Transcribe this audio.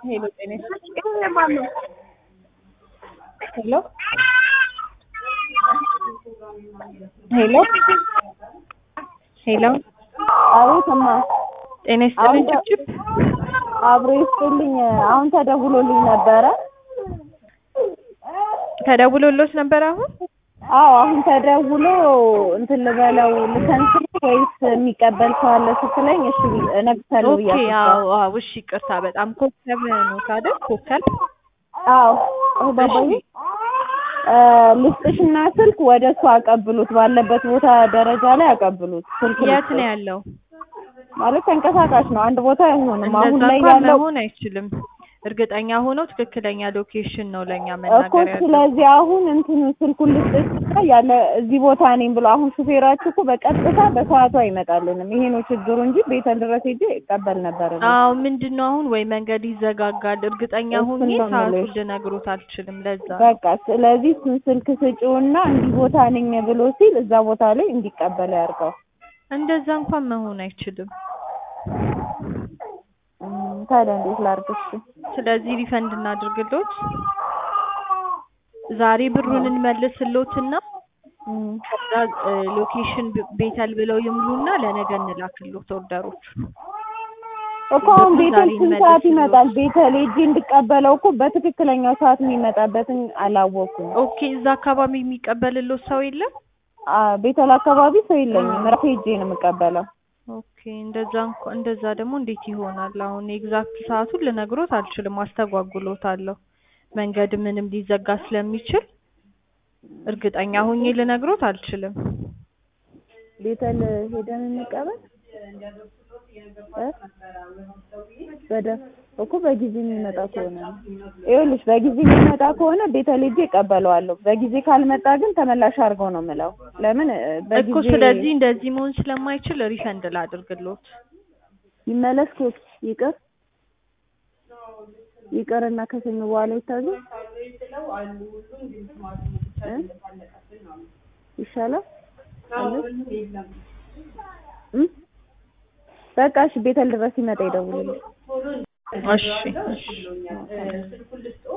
ሄሎ ጤና ይስጥልኝ። ሄሎ ሄሎ ሄሎ አቤት እማ ጤና ይስጥልኝ አሁን ጭብጭብ አብሮ ይስጥልኝ። አሁን ተደውሎልኝ ነበረ። ተደውሎሎት ነበር አሁን? አዎ አሁን ተደውሎ እንትን ልበለው ልከንስል ወይስ የሚቀበል ሰው አለ ስትለኝ እሺ ቢ- እነግርሻለሁ ኦኬ ብያለሁ። አዎ አዎ እሺ ይቅርታ በጣም ኮከብ ነው ታዲያ ኮከብ አዎ አሁን ባባዬ እ ልስጥሽና ስልክ ወደ እሱ አቀብሉት፣ ባለበት ቦታ ደረጃ ላይ አቀብሉት። ስልክ የት ልስጥሽ። ነው ያለው? ማለት ተንቀሳቃሽ ነው፣ አንድ ቦታ አይሆንም። አሁን እንደዛ ላይ እንኳን ያለው መሆን አይችልም። እርግጠኛ ሆነው ትክክለኛ ሎኬሽን ነው ለእኛ እኮ መናገር ያለው። ስለዚህ አሁን እንትኑ ስልኩን ልስጥሽና ያለ እዚህ ቦታ ነኝ ብሎ አሁን ሹፌራችሁ እኮ በቀጥታ በሰዓቱ አይመጣልንም። ይሄ ነው ችግሩ እንጂ ቤተል ድረስ ሄጄ ይቀበል ነበር። እኔ። አዎ ምንድን ነው አሁን ወይ መንገድ ይዘጋጋል። እርግጠኛ እሱን ሆኜ ነው ሰዓቱን የምልሽ። ልነግሮት አልችልም። ለዛ ነው። በቃ ስለዚህ እሱን ስልክ ስጪውና እንዲህ ቦታ ነኝ ብሎ ሲል እዛ ቦታ ላይ እንዲቀበል ያድርገው። እንደዛ እንኳን መሆን አይችልም። እም፣ ታዲያ እንዴት ላድርግሽ? ስለዚህ ሪፈንድ እናድርግሎት። ዛሬ ብሩን እንመልስሎትና እም፣ ከዛ እ፣ ሎኬሽን ብ- ቤተል ብለው ይሙሉና ለነገ እንላክሎት ኦርደሮቹ። እኮ አሁን ብሩ ቤተል ዛሬ ስንት ሰዓት እንመልስሎት። ይመጣል? ቤተል ሄጄ እንድቀበለው እኮ በትክክለኛው ሰዓት የሚመጣበትን አላወኩም። ኦኬ እዛ አካባቢ የሚቀበልሎት ሰው የለም? አ ቤተል አካባቢ ሰው የለኝም። ራሴ ሄጄ ነው የምቀበለው። ኦኬ እንደዛ እንኳ እንደዛ ደግሞ እንዴት ይሆናል? አሁን ኤግዛክት ሰዓቱን ልነግሮት አልችልም፣ አስተጓጉሎታለሁ። መንገድ ምንም ሊዘጋ ስለሚችል እርግጠኛ ሆኜ ልነግሮት አልችልም። ቤተል ሄደን እንቀበል እ? በደ እኮ በጊዜ የሚመጣ ከሆነ ነው። ይኸውልሽ በጊዜ የሚመጣ ከሆነ ቤተል ሄጄ እቀበለዋለሁ። በጊዜ ካልመጣ ግን ተመላሽ አድርገው ነው የምለው። ለምን እ፣ እኮ በጊዜ ስለዚህ እንደዚህ መሆን ስለማይችል ሪፈንድ ላድርግሎት። ይመለስ ኮት ይቅር ይቅርና ከሰኞ በኋላ ይታዘዝ እ? ይሻላል አለ እ? በቃ እሺ ቤተል ድረስ ሲመጣ ይደውልልኝ። እሺ እሺ